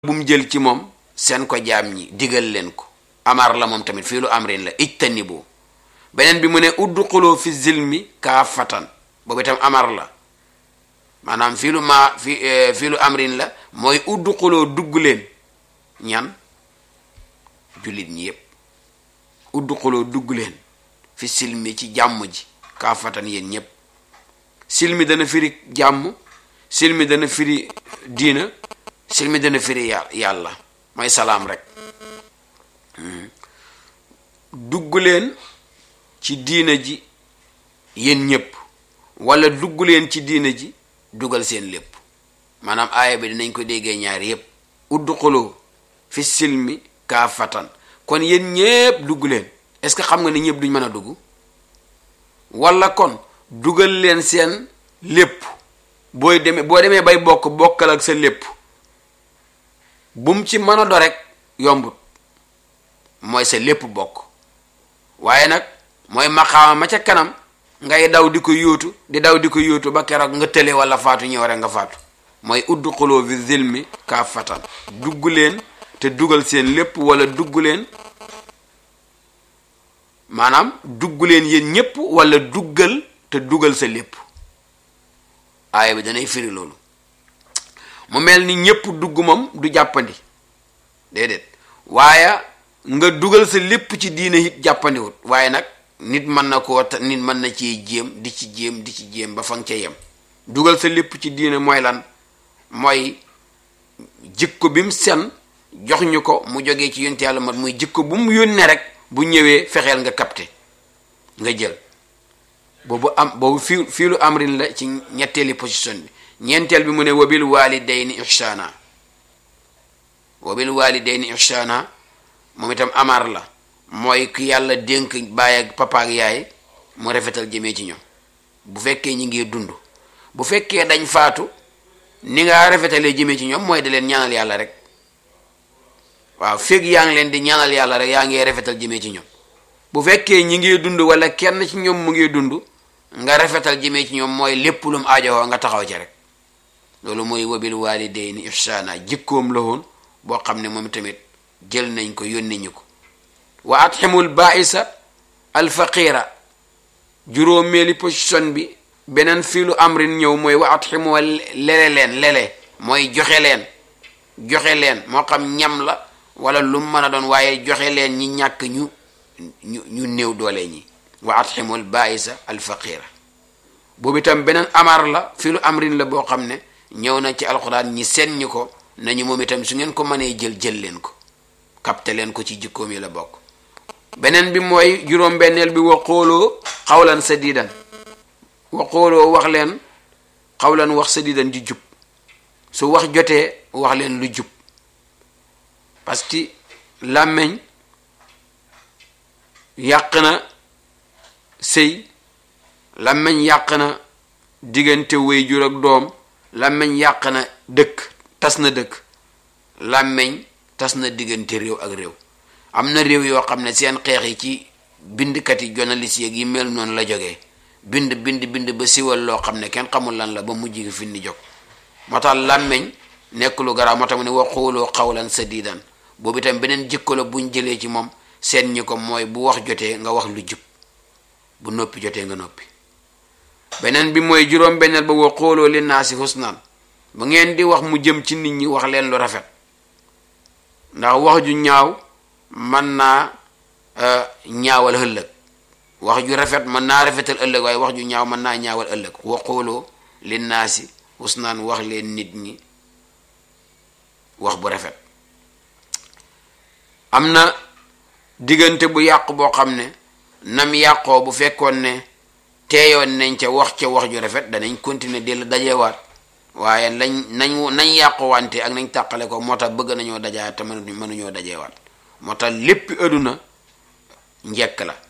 bu mu jël ci moom seen ko jaam ñi digal leen ko amar la moom tamit fii lu amrin la ijtanibu beneen bi mu ne udxulu fi zilmi kaafatan boobu itam amar la maanaam fii lu maa fi fii lu amrin la mooy udxuloo dugg leen ñan jullit ñi yépp udxuloo dugg leen fi silmi ci jàmm ji kaafatan yéen ñépp silmi dana firi jàmm silmi dana firi diina silmi dana firi yàlla mooy salaam rek dugg leen ci diina ji yéen ñépp wala dugg leen ci diina ji dugal seen lépp maanaam aaya bi dinañ ko déggee ñaar yépp udxulu fi silmi kaafatan kon yéen ñépp dugg leen est-ce que xam nga ni ñépp duñ mën a dugg wala kon dugal leen seen lépp booy demee boo demee bay bokk bokkal ak sa lépp bum ci mën a do rek yombut mooy sa lépp bokk waaye nag mooy maqaama ma ca kanam ngay daw di ko yóotu di daw di ko yóotu ba keroog nga tële wala faatu ñëw rek nga faatu mooy udxuloo fi zilmi kaafatan dugg leen te dugal seen lépp wala dugg leen maanaam dugg leen yéen ñépp wala duggal te dugal sa lépp aaya bi danay firi loolu mu mel ni ñépp dugg moom du jàppandi déedéet waaye nga dugal sa lépp ci diine it jàppandiwut waaye nag nit mën na koo nit mën na ci jéem di ci jéem di ci jéem ba fa nga ca yem dugal sa lépp ci diine mooy lan mooy jikko bi mu sen jox ñu ko mu jógee ci yonte yàlla mat muy jikko bu mu yónnee rek bu ñëwee fexeel nga capté nga jël boobu am boobu fii fii lu amrin la ci ñetteeli position bi ñeenteel bi mu ne wabil walidayni ihsana wabil walidayni ihsana moom itam amar la mooy ku yàlla dénk baay ak papa ak yaay mu rafetal jëmee ci ñoom bu fekkee ñi ngi dund bu fekkee dañ faatu ni nga rafetalee jëmee ci ñoom mooy da leen ñaanal yàlla rek waaw fekk yaa ngi leen di ñaanal yàlla rek yaa ngi rafetal jëmee ci ñoom bu fekkee ñi ngi dund wala kenn ci ñoom mu ngi dund nga rafetal jëmee ci ñoom mooy lépp lum aajowoo nga taxaw ci rek loolu mooy wabil walidayni ihsana jikkoom la woon boo xam ne moom tamit jël nañ ko yónni ñu ko wa atximul baisa alfaqira juróomeeli position bi beneen fiilu amrin ñëw mooy wa atximu lele leen lele mooy joxe leen joxe leen moo xam ñam la wala lu mën a doon waaye joxe leen ñi ñàkk ñu ñu ñu néew doole ñi wa atximul baisa alfaqira boobu itam beneen amar la fiilu amrin la boo xam ne ñëw na ci alxuraan ñi seen ñi ko nañu moom itam su ngeen ko mënee jël jël leen ko kapte leen ko ci jikkoom yi la bokk beneen bi mooy juróom-benneel bi wa xooloo xawlan sadidan wa xooloo wax leen xawlan wax sadidan di jub su wax jotee wax leen lu jub parce que làmmeñ yàq na sëy làmmeñ yàq na diggante wéy jur ak doom làmmeñ yàq na dëkk tas na dëkk làmmeñ tas na diggante réew ak réew am na réew yoo xam ne seen xeex yi ci bindkat yi journaliste yeeg yi mel noonu la jógee bind bind bind ba siwal loo xam ne kenn xamul lan la ba mujj gi fi ni jóg moo tax làmmeñ nekk lu garaaw moo tax mu ne waxooloo xawlan sadidan boobu itam beneen jikko la buñ jëlee ci moom seen ñi ko mooy bu wax jotee nga wax lu jub bu noppi jotee nga noppi beneen bi mooy juróom benneel ba waxooloo li naa si husnan bu ngeen di wax mu jëm ci nit ñi wax leen lu rafet ndax wax ju ñaaw mën naa ñaawal ëllëg wax ju rafet mën naa rafetal ëllëg waaye wax ju ñaaw mën naa ñaawal ëllëg waxooloo li naa si husnan wax leen nit ñi wax bu rafet am na diggante bu yàqu boo xam ne nam yàqoo bu fekkoon ne teeyoon nañ ca wax ca wax ju rafet danañ continuer di la dajewaat waaye lañ nañ nañ yàqu wante ak nañ tàqale ko moo tax bëgg nañoo dajaat te mënu mënuñoo dajewaat moo tax lépp ëdduna njekk la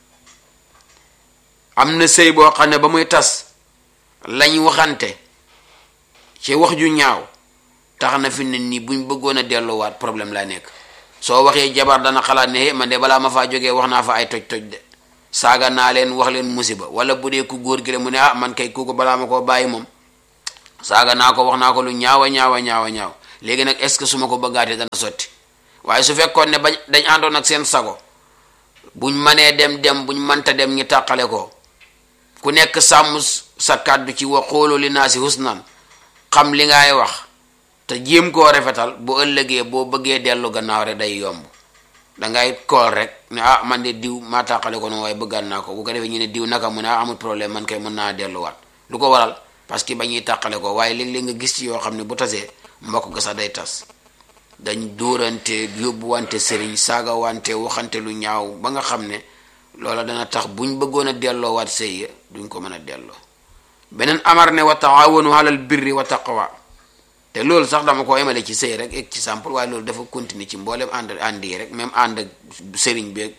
am na sëy boo xam ne ba muy tas lañ waxante ci wax ju ñaaw tax na fi ne nii buñ bëggoon a delluwaat problème laa nekk soo waxee jabar dana xalaat ne man de balaa ma faa jógee wax naa fa ay toj-toj de saaga naa leen wax leen musiba wala bu dee ku góor gi la mu ne ah man kay kooku balaa ma koo bàyyi moom saaga naa ko wax naa ko lu ñaawa ñaawa ñaawa ñaaw léegi nag est-ce que su ma ko bëggaatee dana sotti waaye su fekkoon ne bañ dañ àndoon ak seen sago buñ manee dem dem buñ mënta dem ñi tàqale ko ku nekk sàmm sa kàddu ci wa xoolu li naa si husnan xam li ngay wax te jéem koo rafetal bu ëllëgee boo bëggee dellu gannaaw rek day yomb dangay kool rek ne ah man de diw maa tàqale ko noonu waaye bëggaan naa ko bu ko defee ñu ne diw naka mu ne ah amul problème man kay mën naa delluwaat lu ko waral parce que ba ñuy tàqale ko waaye léeg-léeg nga gis ci yoo xam ne bu tasee mbokk ga sax day tas dañ dóorante yóbbuwante sëriñ saaga wante waxante lu ñaaw ba nga xam ne loola dana tax buñ bëggoon a delloowaat sëy duñ ko mën a delloo beneen amar ne wa taawanu alal birri wa taqwa te loolu sax dama ko emale ci sëy rek ek ci sample waaye loolu dafa continuer ci mboolem ànd ànd yi rek même ànd ak sëriñ beeg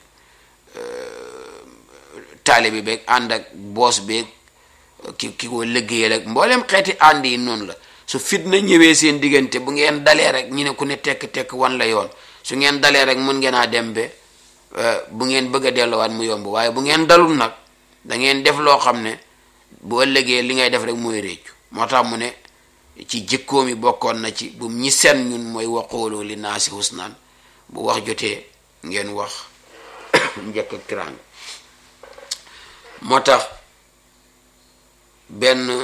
taale bi beeg ànd ak boos beeg ki ki ko liggéeyal ak mboolem xeeti ànd yi noonu la su fitna ñëwee seen diggante bu ngeen dalee rek ñu ne ku ne tekk-tekk wan la yoon su ngeen dalee rek mën ngeen a dem be bu ngeen bëgg a delloowaat mu yomb waaye bu ngeen dalul nag da ngeen def loo xam ne bu ëllëgee li ngay def rek mooy réccu moo tax mu ne ci jikkoom yi bokkoon na ci bu ñi seen ñun mooy waqooloo li naasi husnaan bu wax jotee ngeen wax njëkk ak tiraanga moo tax benn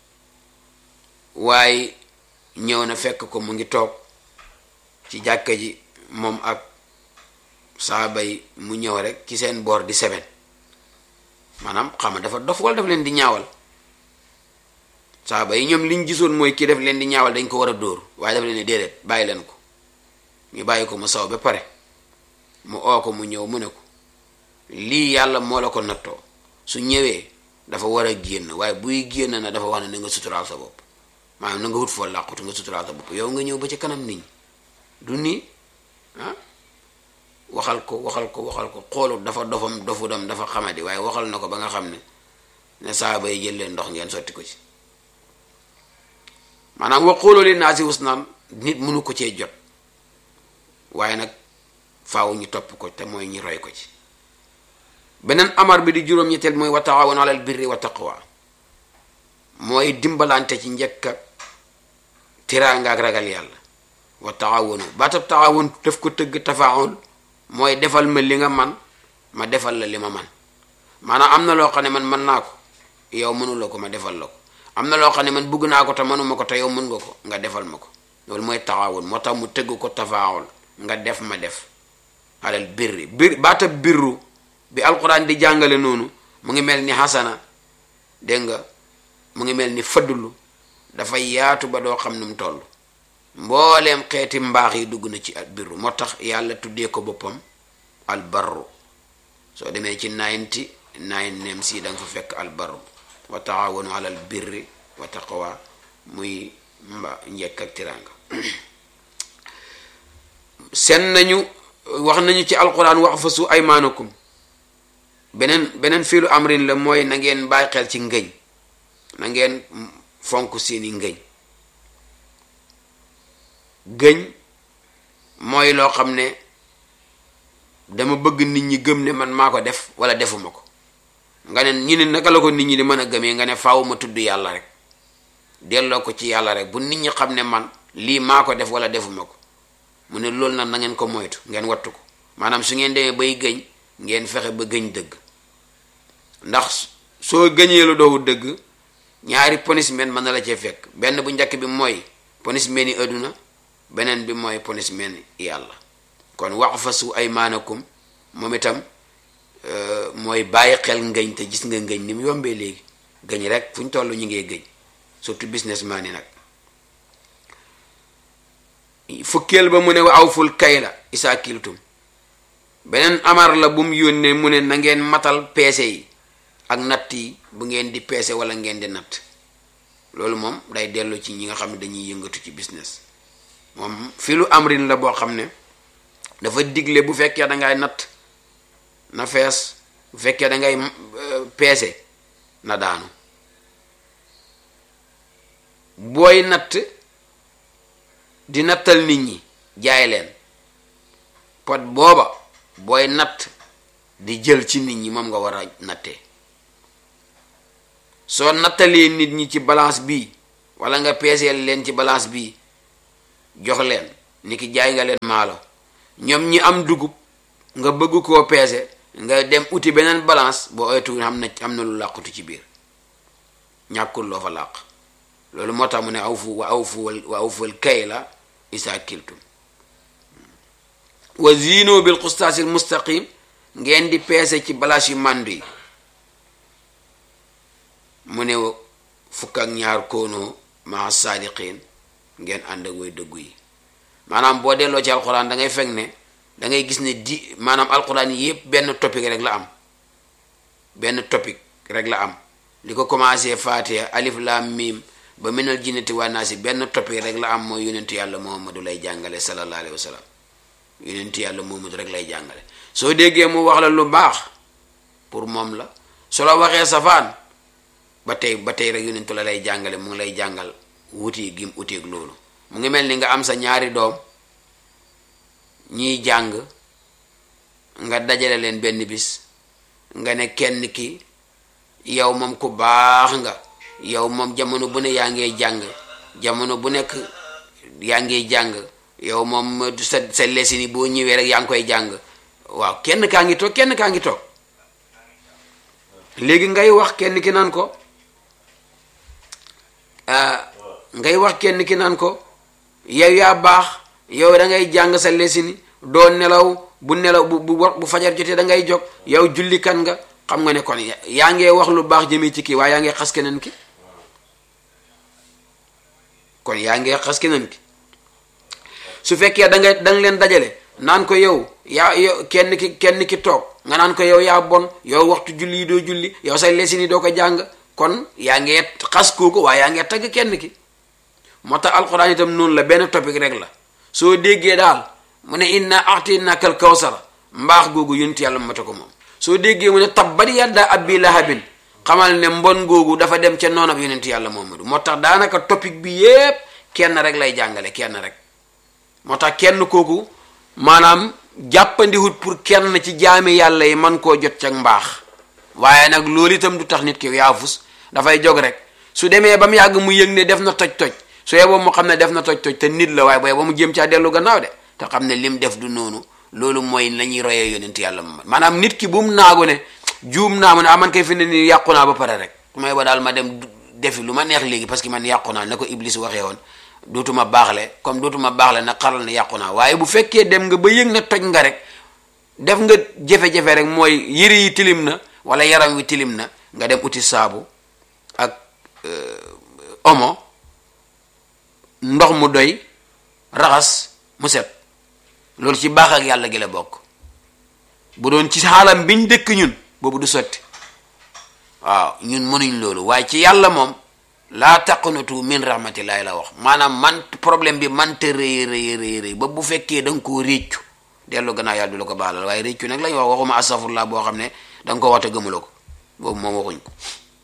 waaye ñëw na fekk ko mu ngi toog ci jàkka ji moom ak saaba yi mu ñëw rek ci seen boor di seben maanaam xam nga dafa dof wala daf leen di ñaawal saaba yi ñoom liñ gisoon mooy kii def leen di ñaawal dañ ko war a dóor waaye daf leen ne déedéet bàyyi leen ko ñu bàyyi ko mu saw ba pare mu oo ko mu ñëw mu ne ko lii yàlla moo la ko nattoo su ñëwee dafa war a génn waaye buy génn na dafa wax ne na nga suturaal sa bopp maanaam na nga wut foo làqutu nga suturaal sa bopp yow nga ñëw ba ci kanam nit ñi du nii ah waxal ko waxal ko waxal ko xoolu dafa dofam dofu dam dafa xamadi waaye waxal na ko ba nga xam ne ne saaba yi jël leen ndox ngeen sotti ko ci maanaam wa xooloo leen naa si husnaan nit mënu ko cee jot waaye nag faaw ñu topp ko te mooy ñu roy ko ci beneen amar bi di juróom-ñetteel mooy wa taawun alal birri wa taqwa mooy dimbalante ci njëkk ak tiraanga ak ragal yàlla wa taawunu baatab taawun def ko tëgg tafaawul mooy defal ma li nga man ma defal la li ma man maanaam am na loo xam ne man mën naa ko yow mënuloo ko ma defal la ko am na loo xam ne man bugg naa ko te mënuma ko te yow mën nga ko nga defal ma ko loolu mooy taawun moo tax mu tëgg ko tafaawul nga def ma def alal birri bir baatab birru bi alquran di jàngale noonu mu ngi mel ni xasana dégg nga mu ngi mel ni fëddulu dafay yaatu ba doo xam nu mu toll mbooleem xeeti mbaax yi dugg na ci al birru moo tax yàlla tuddee ko boppam al barru soo demee ci ninety nine nem si da nga fa fekk al barru wa taawanu alal birri wa taqwa muy mba njekk ak tiranga seen nañu wax nañu ci alquran wax fa su aymaanakum beneen beneen fiilu amrin la mooy na ngeen bàyyi xel ci ngëñ na ngeen fonk seeni ngëñ gëñ mooy loo xam ne dama bëgg nit ñi gëm ne man maa ko def wala defuma ko nga ne ñu ne naka la ko nit ñi di mën a gëmee nga ne faaw ma tudd yàlla rek delloo ko ci yàlla rek bu nit ñi xam ne man lii maa ko def wala defuma ko mu ne loolu nag na ngeen ko moytu ngeen wattu ko maanaam su ngeen demee bay gëñ ngeen fexe ba gëñ dëgg ndax soo gëñee lu doowu dëgg ñaari punishment mën na la cee fekk benn bu njëkk bi mooy punishment yi adduna beneen bi mooy punishment yàlla kon wax fa su ay maanakum moom itam mooy bàyyi xel ngëñ te gis nga ngëñ ni mu yombee léegi gëñ rek fu ñu toll ñu ngee gëñ surtout businessman yi nag fukkeel ba mu ne wa awful kayla isaa kiltum beneen amar la bu mu yónnee mu ne na ngeen matal peese yi ak natt yi bu ngeen di peese wala ngeen di natt loolu moom day dellu ci ñi nga xam ne dañuy yëngatu ci business moom fi lu amrin la boo xam ne dafa digle bu fekkee da ngay natt na fees bu fekkee da ngay peese na daanu booy natt di nattal nit ñi jaay leen pot booba booy natt di jël ci nit ñi moom nga war a nattee soo nattalee nit ñi ci balance bii wala nga peeseel leen ci balance bii jox leen ni ki jaay nga leen maalo ñoom ñi am dugub nga bëgg koo peese nga dem uti beneen balance boo oytu xam na am na lu làqutu ci biir ñàkkul loo fa làq loolu moo tax mu ne aw fu wa aw fu wa aw ful kay la isa kiltum wa zino bil xustaasil mustaqim ngeen di peese ci balaas yu màndu yi mu ne fukk ak ñaar koonoo maa saadiqin ngeen ànd ak way dëggu yi maanaam boo delloo ci alxuraan da ngay fekk ne da ngay gis ne di maanaam alxuraan yi yépp benn topic rek la am benn topic rek la am li ko commencé Fatiha alif lam mim ba minal jinnati waa naasi benn topic rek la am mooy yonentu yàlla Muhammadu lay jàngale sallallahu alayhi wa sallam yonentu yàlla Muhammadu rek lay jàngale soo déggee mu wax la lu baax pour moom la su la waxee safaan ba tey ba tey rek yonentu la lay jàngale mu ngi lay jàngal wuti gim uteeg loolu mu ngi mel ni nga am sa ñaari doom ñiy jàng nga dajale leen benn bis nga ne kenn ki yow moom ku baax nga yow moom jamono bu ne yaa ngee jàng jamono bu nekk yaa ngee jàng yow moom sa sa lesini boo ñëwee rek yaa ngi koy jàng waaw kenn kaa ngi toog kenn kaa ngi toog léegi ngay wax kenn ki naan ko ngay wax kenn ki naan ko yow yaa baax yow da ngay jàng sa lesini doo nelaw bu nelaw bu bu bu fajar jotee da ngay jóg yow jullikat nga xam nga ne kon yaa ngee wax lu baax jëmee ci kii waaye yaa ngee xas keneen ki kon yaa ngee xas keneen ki su fekkee da nga da nga leen dajale naan ko yow yaa yow kenn ki kenn ki toog nga naan ko yow yaa bon yow waxtu julli yi doo julli yow say lesini doo ko jàng kon yaa ngee xas kooku waaye yaa ngee tagg kenn ki moo tax alxuraan itam noonu la benn topic rek la soo déggee daal mu ne inna a'tainaka al kawsara mbaax googu yonent yàlla mata ko moom soo déggee mu ne tabbat yadda abi lahabin xamal ne mbon googu dafa dem ca noonab yonent yàlla Muhammadu moo tax daanaka topic bi yépp kenn rek lay jàngale kenn rek moo tax kenn kooku maanaam jàppandiwut pour kenn ci jaami yàlla yi man koo jot ca mbaax waaye nag loolu itam du tax nit ki yaafus dafay jog rek su demee ba mu yàgg mu yëg ne def na toj-toj su yeboo mu xam ne def na toj-toj te nit la waaye booy ba mu jéem caa dellu gannaaw de te xam ne lim def du noonu loolu mooy la ñuy royee yonent yàlla Muhammad maanaam nit ki bu mu naagu ne juum naa mu ne ah man kay fi ne nii yàqu naa ba pare rek may ba daal ma dem defi lu ma neex léegi parce que man yàqu naa na ko Iblis waxee woon dootuma baaxle comme dootuma baaxle nag xaral ne yàqu naa waaye bu fekkee dem nga ba yëg ne toj nga rek def nga jafe-jafe rek mooy yëre yi tilim na wala yaram wi tilim na nga dem uti saabu ak omo ndox mu doy raxas mu set loolu ci baax ak yàlla gi la bokk bu doon ci xaalam biñ dëkk ñun boobu du sotti waaw ñun mënuñ loolu waaye ci yàlla moom laa taqnatu min rahmatillahi la wax maanaam man problème bi man te rëy rëy rëy rëy ba bu fekkee da nga koo réccu dellu gannaaw yàlla du la ko baalal waaye réccu nag lañ wax waxuma astafurlah boo xam ne da nga ko wax te gëmuloo ko boobu moom waxuñ ko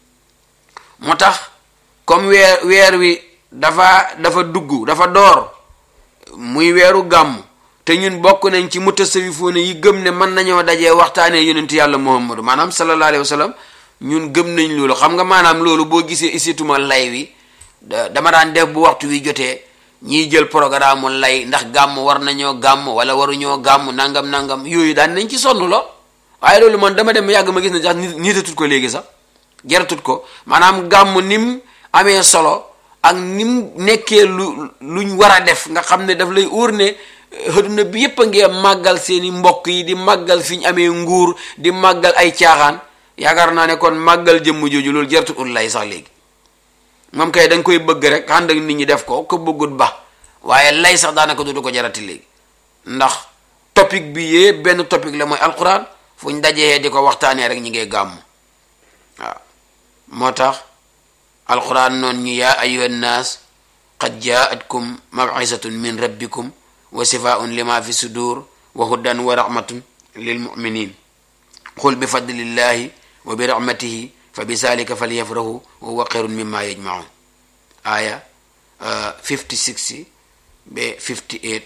moo tax comme weer weer wi dafa dafa dugg dafa door muy weeru gàmm te ñun bokk nañ ci mutasawifoone yi gëm ne mën nañoo dajee waxtaanee yonent yàlla muhammadu maanaam sallallahu alayhi wa sallam ñun gëm nañ loolu xam nga maanaam loolu boo gisee isituma lay wi dama daan def bu waxtu wi jotee ñiy jël programme lay ndax gàmm war nañoo gàmm wala waruñoo gàmm nangam nangam yooyu daan nañ ci sonn lo waaye loolu man dama dem yàgg ma gis ne sax niitatut ko léegi sax jaratut ko maanaam gàmm nim amee solo ak nim nekkee lu luñ war a def nga xam ne daf lay óor ne xëduna bi yépp a ngee màggal seeni mbokk yi di màggal fi ñu amee nguur di màggal ay caaxaan yaakaar naa ne kon màggal jëmm jooju loolu jaratut ul lay sax léegi moom kay da nga koy bëgg rek ànd ak nit ñi def ko ko bëggut ba waaye lay sax daanaka dootu ko jarati léegi ndax topic bi yee benn topic la mooy alquran fu ñu dajee di ko waxtaanee rek ñi ngay gàmm waaw moo tax alquran noon ñu yaa ayuha nnaas qad jaatkum mawcisatun min rabbikum wa sifaun lima fi sudur wa hudan wa rahmatun lil muminin qul bi fadlillahi wa bi rahmatihi fa bi zalika falyafrahu wa huwa xayrun mimma yajmaun aya 56 ba 58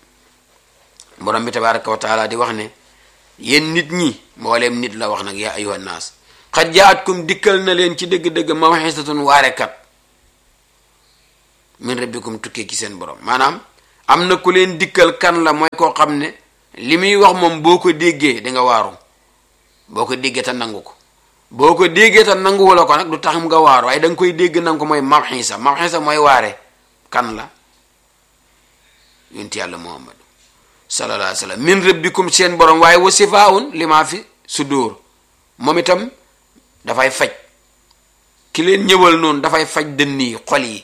borom bi tabaraka wa taala di wax ne yéen nit ñi mbooleem nit la wax nag yaa ayuha nnaas xad jaatkum dikkal na leen ci dëgg-dëgg mawxisatun waarekat min rabbikum tukkee ci seen borom maanaam am na ku leen dikkal kan la mooy koo xam ne li muy wax moom boo ko déggee di nga waaru boo ko déggee te nangu ko boo ko déggee te nanguwula ko nag du tax nga waaru waaye da nga koy dégg nangu ko mooy mabxiisa mabxiisa mooy waare kan la yonti yàlla muhammad sallallahu alayhi wa sallam min rabbikum seen borom waaye wa sifaun li maa fi sudur moom itam dafay faj ki leen ñëwal noonu dafay faj dënn yi xol yi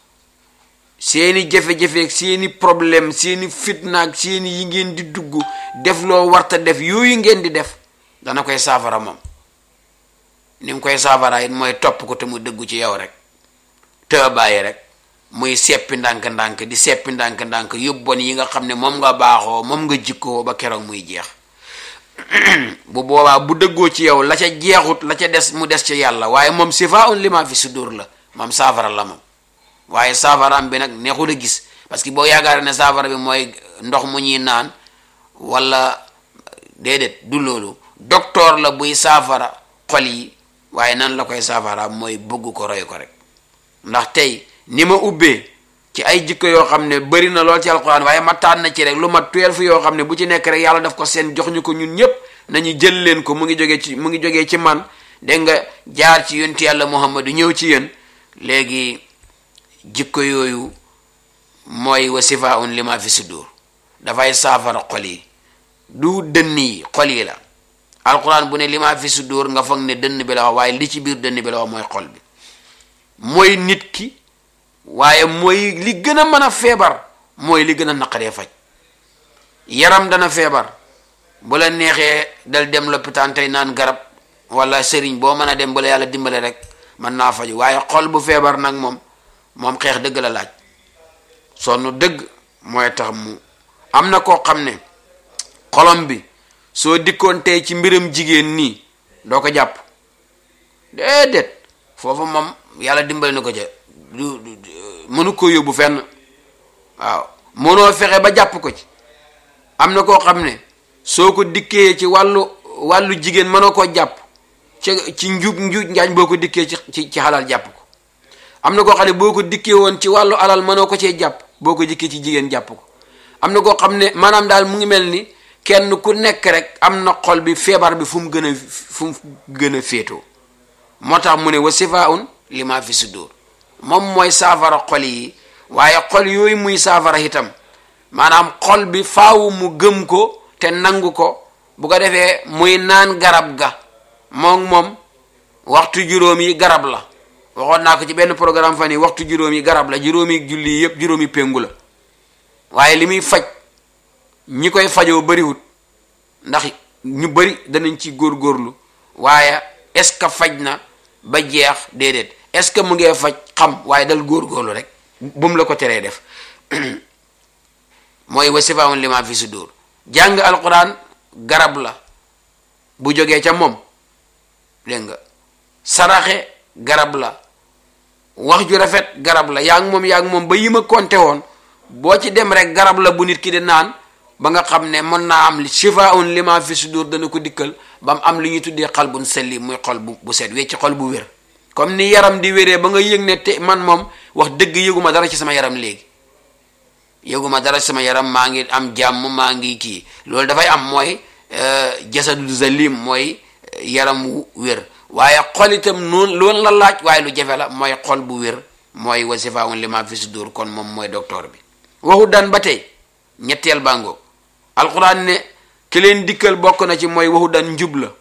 seeni jafe-jafe ak seeni problème seeni fitna ak seeni yi ngeen di dugg def loo warta def yooyu ngeen di def dana koy saafara moom ni mu koy saafara it mooy topp ko te mu dëggu ci yow rek te bàyyi rek muy seppi ndànk-ndànk di seppi ndànk-ndànk yóbbon yi nga xam ne moom nga baaxoo moom nga jikkoo ba keroog muy jeex bu boobaa bu dëggoo ci yow la ca jeexut la ca des mu des ci yàlla waaye moom sifa un lima fi sudur la moom saafara la moom waaye saafaraam bi nag neexul a gis parce que boo yaakaar ne saafara bi mooy ndox mu ñuy naan wala déedéet du loolu docteur la buy saafara xol yi waaye nan la koy saafara mooy bëgg ko roy ko rek ndax tey ni ma ubbee ci ay jikko yoo xam ne bëri na lool ci alquran waaye ma tànn na ci rek lu ma tuyel fi yoo xam ne bu ci nekk rek yàlla daf ko seen jox ñu ko ñun ñépp nañu jël leen ko mu ngi jógee ci mu ngi jógee ci man dégg nga jaar ci yonti yàlla muhammadu ñëw ci yéen léegi jikko yooyu mooy wa sifaun lima fi sudur dafay saafara xol yi du dënn yi xol yi la alquran bu ne lima fi sudur nga foog ne dënn bi la wax waaye li ci biir dënn bi la wax mooy xol bi mooy nit ki waaye mooy li gën a mën a feebar mooy li gën a naqaree faj yaram dana feebar bu la neexee dal dem lopitaan tey naan garab wala sëriñ boo mën a dem bu la yàlla dimbale rek mën naa faju waaye xol bu feebar nag moom moom xeex dëgg la laaj sonn dëgg mooy tax mu am na koo xam ne xolom bi soo dikkoon tey ci mbiram jigéen nii doo ko jàpp déedéet foofu moom yàlla dimbale na ko ca du mënu ko yóbbu fenn waaw mënoo fexe ba jàpp ko ci am na koo xam ne soo ko dikkee ci wàllu wàllu jigéen mënoo koo jàpp ci ci njuub njuuj njaañ boo ko dikkee ci ci ci xalal jàpp ko am na koo xam ne boo ko dikkee woon ci wàllu alal mënoo ko cee jàpp boo ko dikkee ci jigéen jàpp ko am na koo xam ne maanaam daal mu ngi mel ni kenn ku nekk rek am na xol bi feebar bi fu mu gën a fu mu gën a féetoo moo tax mu ne wa sifaun lima fi sudur moom mooy saafara xol yi waaye xol yooyu muy saafara itam maanaam xol bi faaw mu gëm ko te nangu ko bu ko defee muy naan garab ga moom moom waxtu juróom yi garab la waxoon naa ko ci benn programme fan yi waxtu juróom yi garab la juróomi julli yépp juróomi péngu la waaye li muy faj ñi koy fajoo bariwut ndax ñu bari danañ ci góorgóorlu waaye est-ce que faj na ba jeex déedéet est-ce que mu ngee faj xam waaye dal góorgóorlu rek bu mu la ko teree def mooy wa sifaun lima fi sudur jàng alquran garab la bu jógee ca moom dégg nga saraxe garab la wax ju rafet garab la yaa ngi moom yaa ngi moom ba yi ma konte woon boo ci dem rek garab la bu nit ki di naan ba nga xam ne mën naa am li shifaun lima fi sudur dana ko dikkal ba mu am li ñuy tuddee xal bun selli muy xol bu bu set wecc xol bu wér comme ni yaram di wéree ba nga yëg ne te man moom wax dëgg yëguma dara ci sama yaram léegi yëguma dara ci sama yaram maa ngi am jàmm maa ngi kii loolu dafay am mooy jasadu zalim mooy yaram wu wér waaye xol itam noonu loolu la laaj waaye lu jafe la mooy xol bu wér mooy wasifaun lima fi sudur kon moom mooy docteur bi waxu daan ba tey ñetteel bàngoo alquran ne ki leen dikkal bokk na ci mooy waxu daan njub la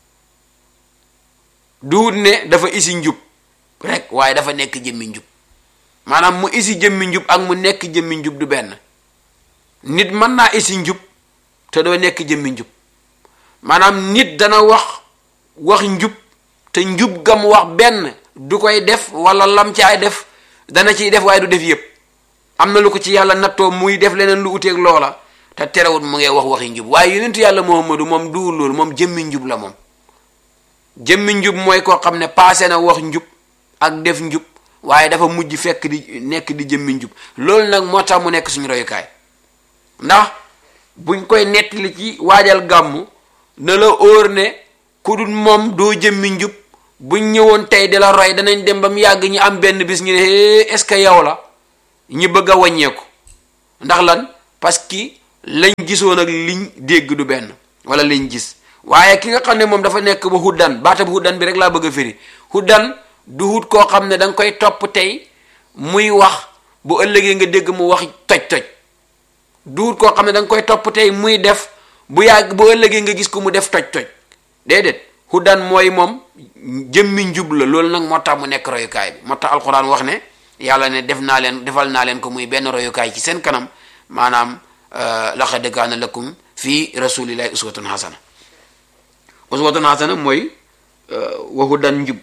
duut ne dafa isi njub rek waaye dafa nekk jëmmi njub maanaam mu isi jëmmi njub ak mu nekk jëmmi njub du benn nit mën naa isi njub te doo nekk jëmmi njub maanaam nit dana wax wax njub te njub gam wax benn du koy def wala lam caay def dana ciy def waaye du def yépp am na lu ko ci yàlla nattoo muy def leneen lu uteeg loola te terewut mu ngi wax waxi njub waaye yonentu yàlla muhammadu moom duwul loolu moom jëmmi njub la moom jëmmi njub mooy koo xam ne paase na wax njub ak def njub waaye dafa mujj fekk di nekk di jëmmi njub loolu nag moo tax mu nekk suñu royukaay ndax buñ koy nettali ci waajal gàmmu na la óor ne ku dul moom doo jëmmi njub buñ ñëwoon tey di la roy danañ dem ba mu yàgg ñu am benn bis ñu ne est-ce que yow la ñu bëgg a wàññeeku ndax lan parce que lañ gisoon ak liñ dégg du benn wala liñ gis waaye ki nga xam ne moom dafa nekk ba huddan baatab huddan bi rek laa bëgg a firi huddan du hut koo xam ne da nga koy topp tey muy wax bu ëllëgee nga dégg mu wax toj-toj du hut koo xam ne da nga koy topp tey muy def bu yàgg bu ëllëgee nga gis ko mu def toj-toj déedéet huddan mooy moom jëmmi njub la loolu nag moo tax mu nekk royukaay bi moo tax alxuraan wax ne yàlla ne def naa leen defal naa leen ko muy benn royukaay ci seen kanam maanaam laqad kaana lakum fii rasulillahi uswatun hasana uswatun hasana mooy waxu dan njub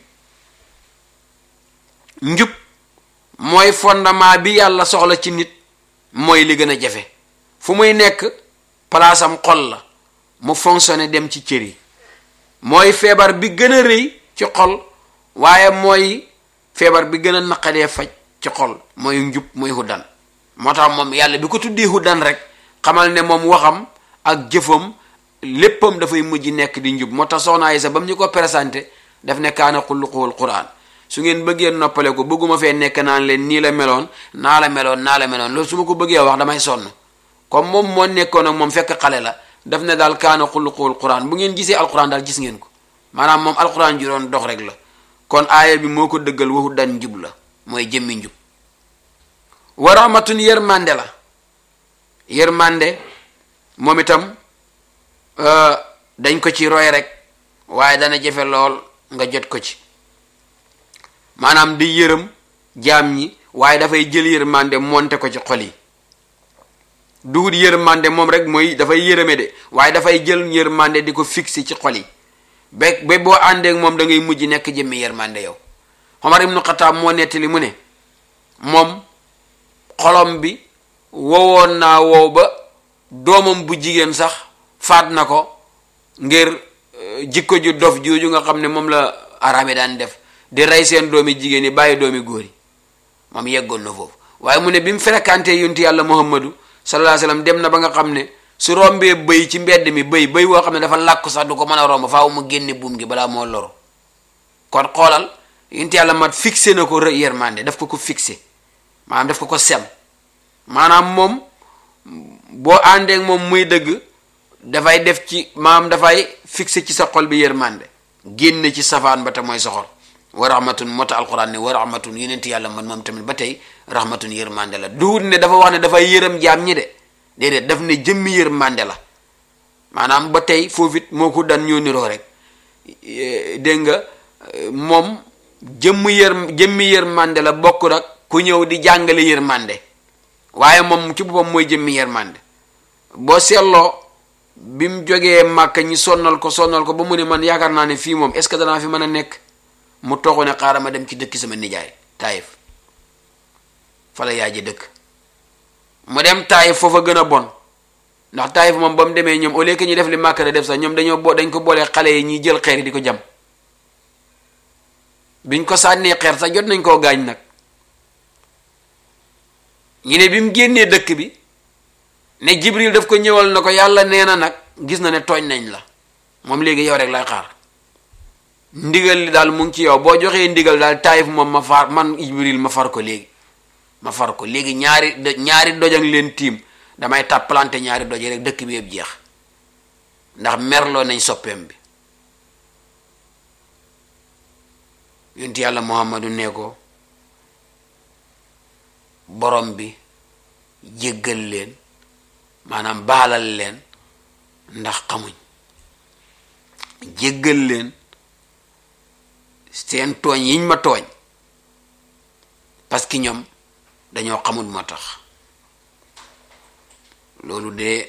njub mooy fondement bi yàlla soxla ci nit mooy li gën a jafe fu muy nekk palaasam xol la mu fonctionné dem ci cër yi mooy feebar bi gën a rëy ci xol waaye mooy feebar bi gën a naqadee faj ci xol mooy njub mooy huddan moo tax moom yàlla bi ko tuddee huddan rek xamal ne moom waxam ak jëfam léppam dafay mujj nekk di njub moo tax soxna Aysa ba mu ñu ko présenté daf ne kaana xulluquhul quran su ngeen bëggee noppale ko bëgguma fee nekk naan leen nii la meloon naa la meloon naa la meloon loolu su ma ko bëggee wax damay sonn comme moom moo nekkoon ak moom fekk xale la daf ne daal kaana xulluquhul quran bu ngeen gisee alquran daal gis ngeen ko maanaam moom alquran ji doon dox rek la kon aaya bi moo ko dëggal waxu dan njub la mooy jëmmi njub wa rahmatun yërmande la yërmande moom itam dañ ko ci roy rek waaye dana jafe lool nga jot ko ci maanaam di yërëm jaam ñi waaye dafay jël yërmande monte ko ci xol yi duhut yërmande moom rek mooy dafay yërëme de waaye dafay jël yërmande di ko fixé ci xol yi ba ba boo àndeek moom da ngay mujj nekk jëmmi yërmande yow Omar ibnu Xataab moo nettali mu ne moom xolom bi wowoon naa wow ba doomam bu jigéen sax faat na ko ngir jikko ju dof jooju nga xam ne moom la arabe daan def di rey seen doomi jigéen yi bàyyi doomi góor yi moom yeggoon na foofu waaye mu ne bi mu fréquenté yonti yàlla muhammadu sallallahu alayhi wasallam dem na ba nga xam ne su rombee bëy ci mbedd mi bëy bëy woo xam ne dafa làkku sax du ko mën a romb faaw mu génne buum gi balaa moo loro kon xoolal yonti yàlla mat fixé na ko yërmande daf ko ko fixé maanaam daf ko ko sem maanaam moom boo àndeek moom muy dëgg dafay def ci maam dafay fixé ci sa xol bi yërmande génn ci safaan ba te mooy soxor wa rahmatun moo tax alquran ne wa rahmatun yonent yàlla man moom tamit ba tey rahmatun yërmande la duhut ne dafa wax ne dafay yërëm jaam ñi de déedéet daf ne jëmmi yërmande la maanaam ba tey foofu it moo ko daan ñoo niroo rek dégg nga moom jëmm yër jëmmi yërmande la bokk nag ku ñëw di jàngale yërmande waaye moom ci boppam mooy jëmmi yërmande boo seetloo bi mu jógee màkka ñi sonnal ko sonnal ko ba mu ne man yaakaar naa ne fii moom est ce que danaa fi mën a nekk mu toogu ne xaaral ma dem ci dëkki sama nijaay taayif fa la yaay ji dëkk mu dem taayif foofa gën a bon ndax taayif moom ba mu demee ñoom au lieu que ñu def li màkka def sax ñoom dañoo bo dañ ko boolee xale yi ñuy jël xeer yi di ko jam biñ ko sànnee xeer sax jot nañ koo gaañ nag ñu ne bi mu génnee dëkk bi ne jibril daf ko ñëwal na ko yàlla nee na nag gis na ne tooñ nañ la moom léegi yow rek lay xaar ndigal li daal mu ngi ci yow boo joxee ndigal daal taayif moom ma far man jibril ma far ko léegi ma far ko léegi ñaari ñaari dojang leen tiim damay tàppalante ñaari doje rek dëkk bi yëpp jeex ndax merloo nañ soppeem bi yonti yàlla muhammadu ne ko borom bi jéggal leen maanaam baalal leen ndax xamuñ jéggal leen seen tooñ yiñ ma tooñ parce que ñoom dañoo xamul moo tax loolu de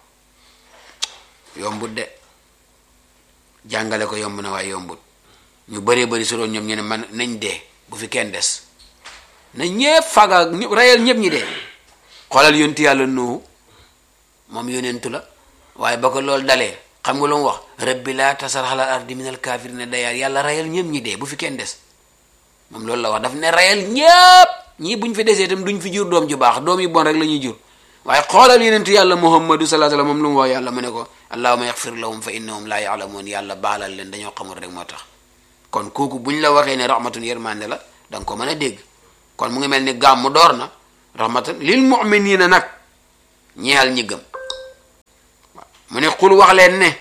yombut de jàngale ko yomb na waaye yombut ñu bëree bëri su doon ñoom ñu ne man nañ dee bu fi kenn des na ñépp faga ñëpp rayal ñëpp ñi dee xoolal yonti yàlla nuhu moom yonentu la waaye ba ko loolu dalee xam nga lu mu wax rabbi laa tasar alal ardi minal kaafirina dayaar yàlla rayal ñëpp ñi dee bu fi kenn des moom loolu la wax daf ne rayal ñépp ñii buñ fi desee itam duñ fi jur doom ju baax doom yu bon rek la ñuy jur waaye xoolal yonentu yàlla muhammadu salaa sallam moom lu mu wax yàlla mu ne ko allahuma yaxfir lahum fa innahum laa yaalamuun yàlla baalal leen dañoo xamul rek moo tax kon kooku buñ la waxee ne rahmatun yërmande la da nga ko mën a dégg kon mu ngi mel ni gàmmu door na rahmatan lil muminina nag ñeexal ñi gëm mu ne xul wax leen ne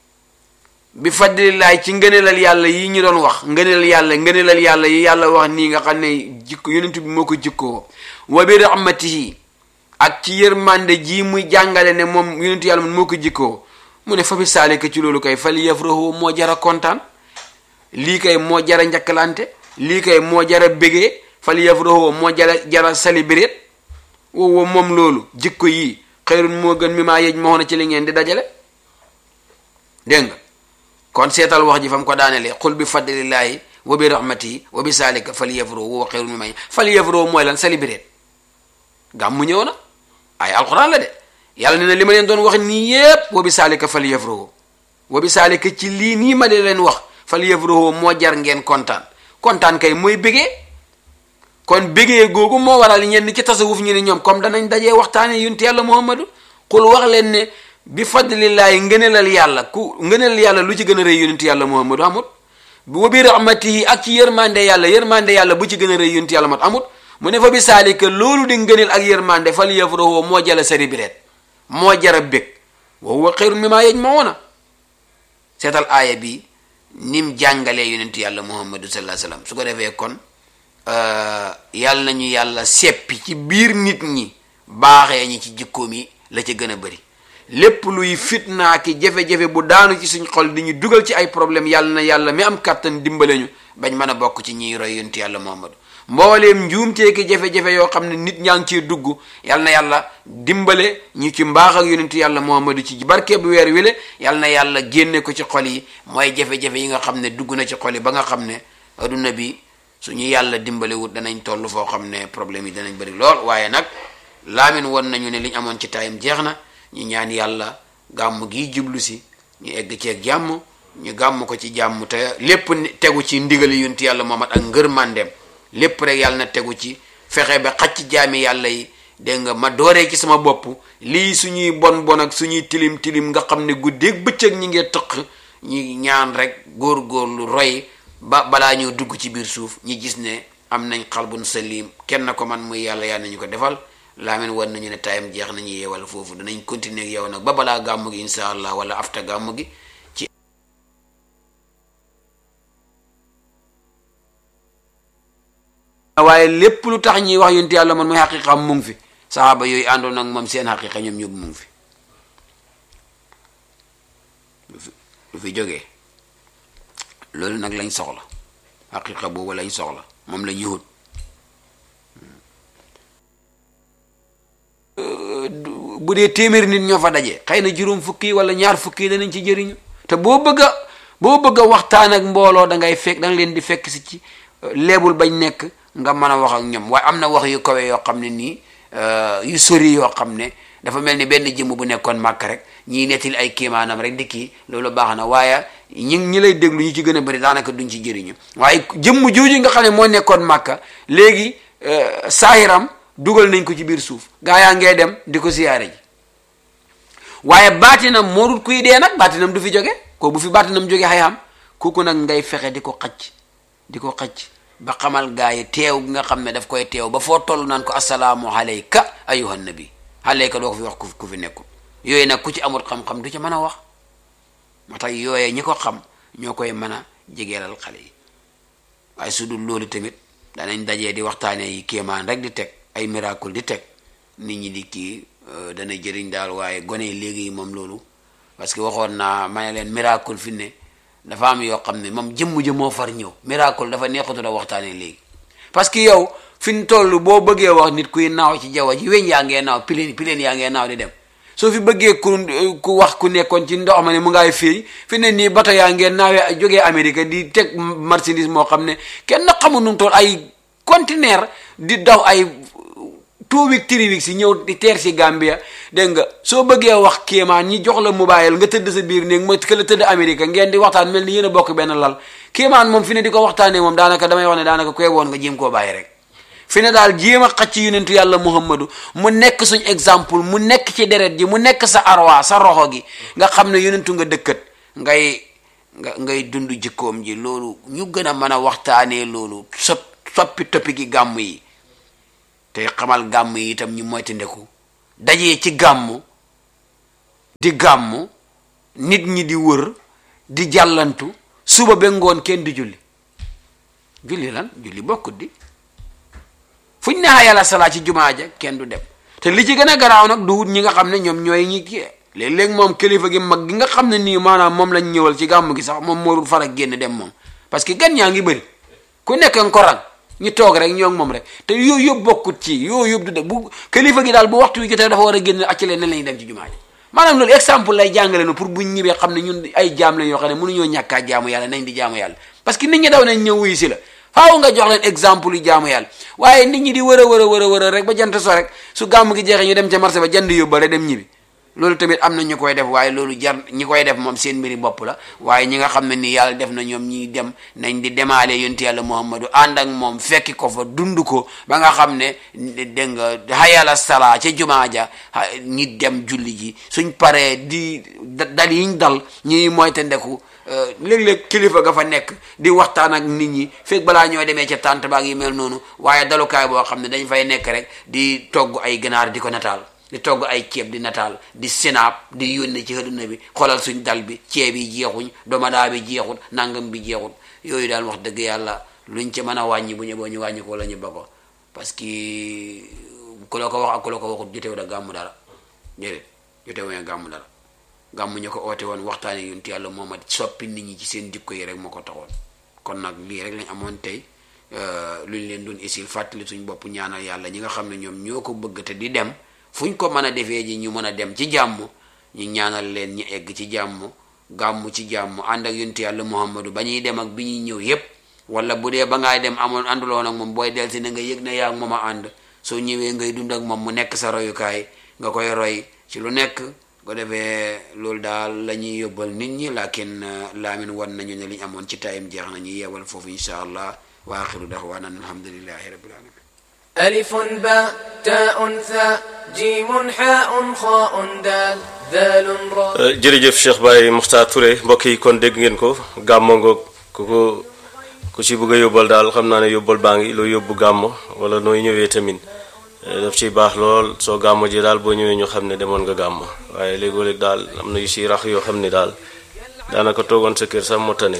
bi fadlillaay ci ngëneelal yàlla yi ñu doon wax ngëneelal yàlla ngëneelal yàlla yi yàlla wax nii nga xam ne jikko yonent bi moo ko jikkoo wa bi rahmatihi ak ci yërmande ji muy jàngale ne moom yonent yàlla man moo ko jikkoo mu ne fa bi saalika ci loolu kay fal yafrahu moo jara kontaan lii kay moo jara njakkalante lii kay moo jara bégee fal yafrahu moo jara jara célébrer wow moom loolu jikko yii xëyrun moo gën mi maa yej moo na ci li ngeen di dajale dégg nga kon seetal wax ji fa mu ko daanelee xul bi fadlillaahi wa bi rahmatihi wa bi saalika fal yafrahu wa xëyrun mi maa fal yafrahu mooy lan célébrer gàmmu ñëw na ay alxuraan la de yàlla ne na li ma leen doon wax nii yépp wa bi saalika fal yafrahu wa bi saalika ci lii nii ma di leen wax fal yafrahu moo jar ngeen kontaan kontaan kay mooy bégee kon bégee googu moo waral ñenn ci tasawuf ñu ne ñoom comme danañ dajee waxtaane yunti yàlla muhammadu xul wax leen ne bi fadlillaahi ngëneelal yàlla ku ngëneelal yàlla lu ci gën a rëy yunti yàlla muhammadu amut wa bi rahmatihi ak ci yërmande yàlla yërmande yàlla bu ci gën a rëy yunti yàlla mat amut mu ne fa bi saalika loolu di ngëneel ak yërmande fal yafrahu moo jala sari bireet moo jara bég wa huwa xayrun mimmaa yajmauna seetal aaya bi nim jàngalee yonentu yàlla muhammadu sallallahu alayhi wasallam su ko defee kon yàlla nañu yàlla seppi ci biir nit ñi baaxee ñi ci jikkoom yi la ca gën a bëri lépp luy fitnaa ki jafe-jafe bu daanu ci suñ xol di ñu dugal ci ay problème yàlla na yàlla mi am kàttan dimbale ñu bañ mën a bokk ci ñiy roy yonentu yàlla muhammadu mbooleem njuumtee ki jafe-jafe yoo xam ne nit ñaa ngi ciy dugg yal na yàlla dimbale ñu ci mbaax ak yonentu yàlla muhammadu ci barke bu weer wile yal na yàlla génne ko ci xol yi mooy jafe-jafe yi nga xam ne dugg na ci xol yi ba nga xam ne adduna bi suñu yàlla dimbale wut danañ toll foo xam ne problème yi danañ bëri lool waaye nag laamin won nañu ne liñ amoon ci taayam jeex na ñu ñaan yàlla gàmm gi jublu si ñu egg ceeg jàmm ñu gàmm ko ci jàmm te lépp tegu ci ndigali yonentu yàlla muhammad ak ngër màndeem lépp rek yàlla na tegu ci fexe ba xacc jaami yàlla yi dégg nga ma dooree ci sama bopp lii suñuy bon bon ak suñuy tilim tilim nga xam ne guddeeg bëccëg ñi ngee tëq ñi ñaan rek góor-góorlu roy ba balaa ñoo dugg ci biir suuf ñi gis ne am nañ xalbun salim kenn ko man muy yàlla yàlla nañu ko defal laamin wan nañu ne tayam jeex nañu yeewal foofu danañ continuer ak yow nag ba balaa gàmmu gi insha allah wala afta gàmmu gi waaye lépp lu tax ñuy wax yonent yàlla man mooy xaqiqam mu ngi fi saxaaba yooyu àndoon ak moom seen xaqiqa ñoom ñëpp mu ngi fi lu fi jógee loolu nag lañ soxla xaqiqa boobu lañ soxla moom la ñuy wut bu dee téeméeri nit ñoo fa daje xëy na juróom fukki wala ñaar fukki danañ ci jëriñu te boo bëgg a boo bëgg a waxtaan ak mbooloo da ngay fekk da nga leen di fekk si ci leebul bañ nekk nga mën a wax ak ñoom waaye am na wax yu kawe yoo xam ne nii yu sori yoo xam ne dafa mel ni benn jëmm bu nekkoon màkk rek ñiy nettali ay kiimaanam rek di kii loolu baax na waaye ñi ñi lay déglu ñu ci gën a bëri daanaka duñ ci jëriñu waaye jëmm jooju nga xam ne moo nekkoon màkka léegi saahiram dugal nañ ko ci biir suuf gaa yaa ngee dem di ko siyaare ji waaye baatinam moo dul kuy dee nag baatinam du fi jóge ko bu fi baatinam jóge xayam kooku nag ngay fexe di ko xacc di ko xacc ba xamal gaa yi teew gi nga xam ne daf koy teew ba foo toll naan ko asalaamu alayka ayuhan nabi alayka doo ko fi wax ku fi nekkul yooyu nag ku ci amul xam-xam du ci mën a wax moo tax yooyee ñi ko xam ñoo koy mën a jegeelal xale yi waaye su dul loolu tamit danañ dajee di waxtaane yi kéemaan rek di teg ay miracle di teg nit ñi di kii dana jëriñ daal waaye gone yi léegi moom loolu parce que waxoon naa ma ne leen miracle fi ne dafa am yoo xam ne moom jëmm ja moo far ñëw miracle dafa neexatu da waxtaanee léegi parce que yow fi ñu toll boo bëggee wax nit kuy naaw ci jaww ji weñ yaa ngee naaw pileen pileen yaa ngee naaw di dem soo fi bëggee ku ku wax ku nekkoon ci ndox ma ne mu ngay fii fi ne nii bato yaa ngee naawee jógee Amérique di teg marchandise moo xam ne kenn xamul nu mu toll ay conteneur di daw ay two week three week si ñëw di teer si Gambia dégg nga soo bëggee wax kéemaan ñi jox la mobile nga tëdd sa biir néeg ma këla tëdd Amérique ngeen di waxtaan mel ni yéen a bokk benn lal kéemaan moom fi ne di ko waxtaanee moom daanaka damay wax ne daanaka koy woon nga jéem koo bàyyi rek fi ne daal jéem a xacc yonentu yàlla muhammadu mu nekk suñ exemple mu nekk ci deret ji mu nekk sa arwa sa roxo gi nga xam ne yonentu nga dëkkat ngay nga ngay dund jikkoom ji loolu ñu gën a mën a waxtaanee loolu sop soppi toppi gi gàmm yi te xamal gàmm yi itam ñu moytandiku dajee ci gàmmu di gàmmu nit ñi di wër di jàllantu suba ba ngoon kenn di julli julli lan julli bokkut di fuñ ne yàlla salaa ci jumaa ja kenn du dem te li ci gën a garaaw nag du wut ñi nga xam ne ñoom ñooy ñi kii léeg-léeg moom kilifa gi mag gi nga xam ne nii maanaam moom lañ ñëwal ci gàmm gi sax moom moo far ak génn dem moom parce que gan ñaa ngi bëri ku nekk nga ko rang ñu toog rek ñoo ngi moom rek te yooyu yëpp bokkut ci yooyu yëpp du de bu kilifa gi daal bu waxtu wi jotee dafa war a génn acc leen ne lañuy dem ci jumaa ji maanaam loolu exemple lay jàngale no pour buñ ñibbee xam ne ñun ay jaam lañ yoo xam ne mënuñoo ñàkkaa jaamu yàlla nañ di jaamu yàlla parce que nit ñi daw nañ ñëw wuyu si la faaw nga jox leen exemple yu jaamu yàlla waaye nit ñi di wër a wër a wër a wër a rek ba jant so rek su gàmm gi jeexee ñu dem ca marché ba jënd yóbbale dem ñibbi loolu tamit am na ñu koy def waaye loolu jar ñi koy def moom seen mbiri bopp la waaye ñi nga xam ne ni yàlla def na ñoom ñiy dem nañ di demaale yonti yàlla muhammadu ànd ak moom fekki ko fa dund ko ba nga xam ne dégg nga hayala sala ca jumaa ja ñi dem julli ji suñ paree di dal yiñ dal ñuy moyte ndeku léeg-léeg kilifa ga fa nekk di waxtaan ak nit ñi fekk balaa ñoo demee ca tànt baag yi mel noonu waaye dalukaay boo xam ne dañ fay nekk rek di togg ay ganaar di ko nataal di togg ay ceeb di nataal di sinaab di yónne ci àdduna bi xoolal suñ dal bi ceeb yi jeexuñ domadaa bi jeexut nangam bi jeexut yooyu daal wax dëgg yàlla luñ ci mën a wàññi bu ñu boo ñu wàññi ko la ñu ba ko parce que ku la ko wax ak ku la ko waxut jotewu da gàmmu dara déedéet jotewu nga gàmmu dara gàmmu ñu ko oote woon waxtaane yonent yàlla Muhammad soppi nit ñi ci seen jikko yi rek moo ko taxoon kon nag lii rek lañ amoon tey luñ leen doon isil fàttali suñ bopp ñaanal yàlla ñi nga xam ne ñoom ñoo ko bëgg te di dem fu ñu ko mën a defee ji ñu mën a dem ci jàmm ñu ñaanal leen ñu egg ci jàmm gàmmu ci jàmm ànd ak yonent yàlla Muhammadu ba ñuy dem ak bi ñuy ñëw yépp wala bu dee ba ngaay dem amoon ànduloon ak moom booy del si na nga yëg na yaa ak moom a ànd soo ñëwee ngay dund ak moom mu nekk sa royukaay nga koy roy ci lu nekk ko defee loolu daal la ñuy yóbbal nit ñi lakin laamin wan nañu ne li ñu amoon ci tayim jeex na ñu yeewal foofu insha allah wa axiru daxwaana alhamdulillahi rabbil alamin ألف باء تاء ثاء جيم حاء خاء دال ذال راء jërëjëf Cheikh Baye Mokhtar Touré mbokk yi kon dégg ngeen ko gàmmo ngoog ku ko ku ci bëgg a yóbbal daal xam naa ne yóbbal baa ngi loo yóbbu gàmmo wala nooy ñëwee tamit daf ciy baax lool soo gàmmo ji daal boo ñëwee ñu xam ne demoon nga gàmmo waaye léegoo-léeg daal am na yu si rax yoo xam ne daal daanaka toogoon sa kër sax moo tane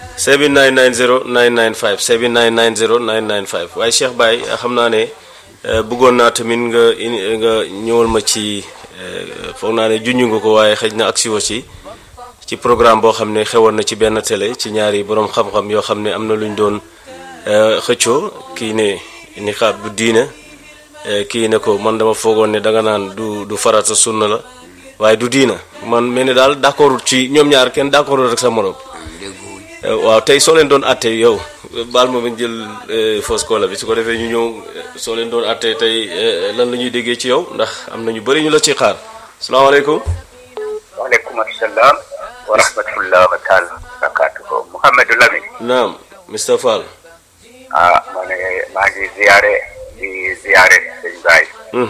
7990 995 7990 995 waaye Cheikh Baye xam naa ne bëggoon naa tamit nga nga ñëwal ma ci foog naa ne junj nga ko waaye xëj na agsi wo ci ci programme boo xam ne xewoon na ci benn télé ci ñaari borom xam-xam yoo xam ne am na lu ñu doon xëccoo kii ne niqaab du diine kii ne ko man dama foogoon ne danga naan du du farata sunna la waaye du diina man mel ni daal d'accordul ci ñoom ñaar kenn d'accordul rek sa morom waaw tey soo leen doon atte yow baal ma bañ jël fausse cola bi su ko defee ñu ñëw soo leen doon atte tey lan la ñuy déggee ci yow ndax am na ñu bëri ñu la ci xaar salaamaaleykum. waaleykum salaam wa rahmatullah wa taala barakatuhu Mouhamadou Lamine. naam Mr Fall. ah ma ne maa ngi ziare di ziare sëñ Baye.